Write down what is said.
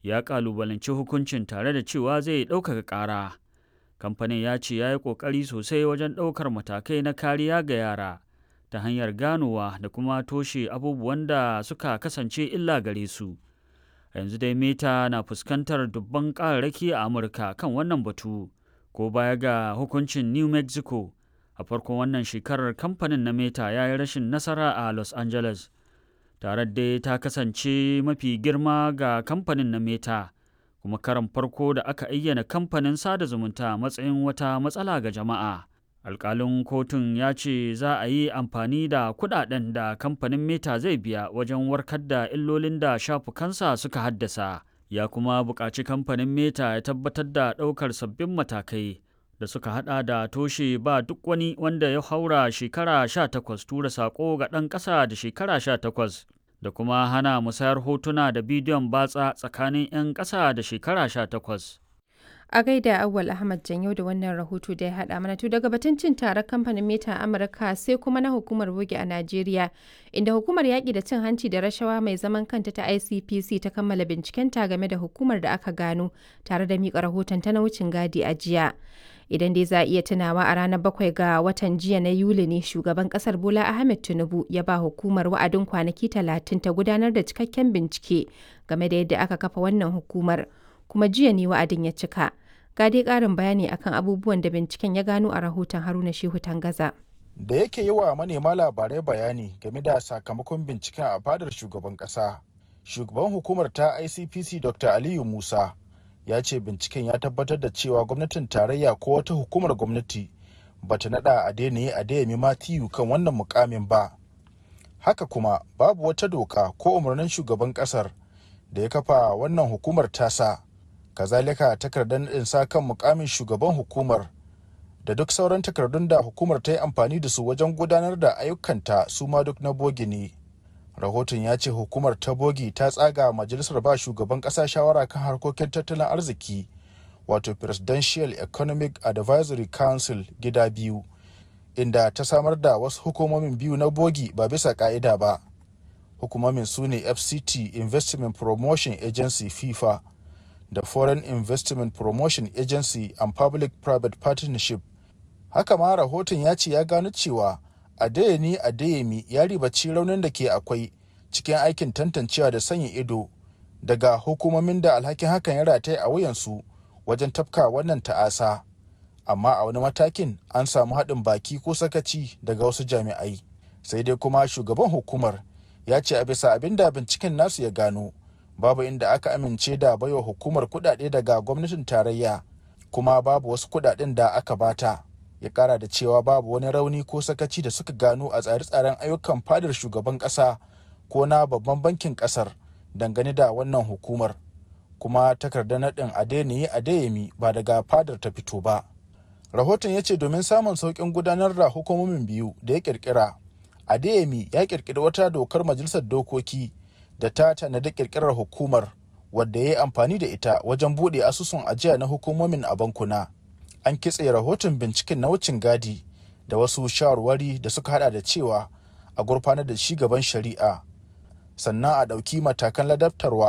ya ƙalubalanci hukuncin tare da cewa zai ɗaukaka ƙara. Kamfanin ya ce ya yi ƙoƙari sosai wajen ɗaukar matakai na kariya ga yara ta hanyar ganowa da kuma toshe abubuwan da suka kasance illa gare su. Yanzu dai Meta na fuskantar dubban ƙararraki a Amurka kan wannan batu, ko baya ga hukuncin New Mexico. A farkon wannan shekarar kamfanin na Meta ya yi rashin nasara a Los Angeles. Tare dai ta kasance mafi girma ga kamfanin na Meta, kuma karan farko da aka ayyana kamfanin sada zumunta matsayin wata matsala ga jama'a. Alƙalin kotun ya ce za a yi amfani da kuɗaɗen da kamfanin Meta zai biya wajen warkar da illolin da shafukansa suka haddasa. Ya kuma buƙaci kamfanin Meta ya tabbatar da ɗaukar sabbin matakai. da suka hada da toshe ba duk wani wanda ya haura shekara 18 tura sako ga ɗan ƙasa da shekara 18 da kuma hana musayar hotuna da bidiyon batsa tsakanin 'yan ƙasa da shekara 18. A gaida Awwal Ahmad Janyo da wannan rahoto da ya haɗa mana to daga batun cin taron kamfanin Meta Amurka sai kuma na hukumar bogi a Najeriya inda hukumar yaƙi da cin hanci da rashawa mai zaman kanta ta ICPC ta kammala bincikenta game da hukumar da aka gano tare da miƙa rahoton ta na wucin gadi a jiya. idan dai za a iya tunawa a ranar bakwai ga watan jiya na yuli ne shugaban kasar bola ahmed tinubu ya ba hukumar wa'adin kwanaki talatin ta gudanar da cikakken bincike game da yadda aka kafa wannan hukumar kuma jiya ne wa'adin ya cika ga dai karin bayani akan abubuwan da binciken ya gano a rahoton haruna shehu tangaza da yake yi wa manema labarai bayani game da sakamakon binciken a fadar shugaban kasa shugaban hukumar ta icpc dr aliyu musa ya ce binciken ya tabbatar da cewa gwamnatin tarayya ko wata hukumar gwamnati ba ta nada a daina a dayami matiyu kan wannan mukamin ba haka kuma babu wata doka ko umarnin shugaban kasar da ya kafa wannan hukumar tasa kazalika takardar nadin sa kan mukamin shugaban hukumar da duk sauran takardun da hukumar ta yi amfani da su wajen gudanar da ayyukanta su ma duk na bogi ne rahoton ya ce hukumar ta bogi ta tsaga majalisar ba shugaban kasa shawara kan harkokin tattalin arziki wato presidential economic advisory council gida biyu inda ta samar da wasu hukumomin biyu na bogi ba bisa ka'ida ba hukumomin su ne fct investment promotion agency fifa da foreign investment promotion agency and public private partnership haka ma rahoton ya ce ya gano cewa adeyemi adeyemi ya ribaci raunin da ke akwai cikin aikin tantancewa da sanya ido daga hukumomin da alhakin hakan ya rataye a wuyansu wajen tafka wannan ta'asa amma a wani matakin an samu haɗin baki ko sakaci daga wasu jami'ai sai dai kuma shugaban hukumar ya ce a bisa abin da binciken nasu ya gano babu inda aka amince da baiwa hukumar kuɗaɗe daga gwamnatin tarayya kuma babu wasu kuɗaɗen da aka bata. ya kara da cewa babu wani rauni ko sakaci da suka gano a tsare-tsaren ayyukan fadar shugaban kasa ko na babban bankin kasar dangane da wannan hukumar kuma takardar naɗin adeniyi adeyemi ba daga fadar ta fito ba rahoton ya ce domin samun sauƙin gudanar da hukumomin biyu da ya ƙirƙira adeyemi ya ƙirƙiri wata dokar majalisar dokoki da ta tanadi ƙirƙirar hukumar wadda ya yi amfani da ita wajen buɗe asusun ajiya na hukumomin a bankuna. an kitse rahoton binciken na wucin gadi da wasu shawarwari da suka hada da cewa a gurfanar da shi gaban shari'a sannan a ɗauki matakan ladabtarwa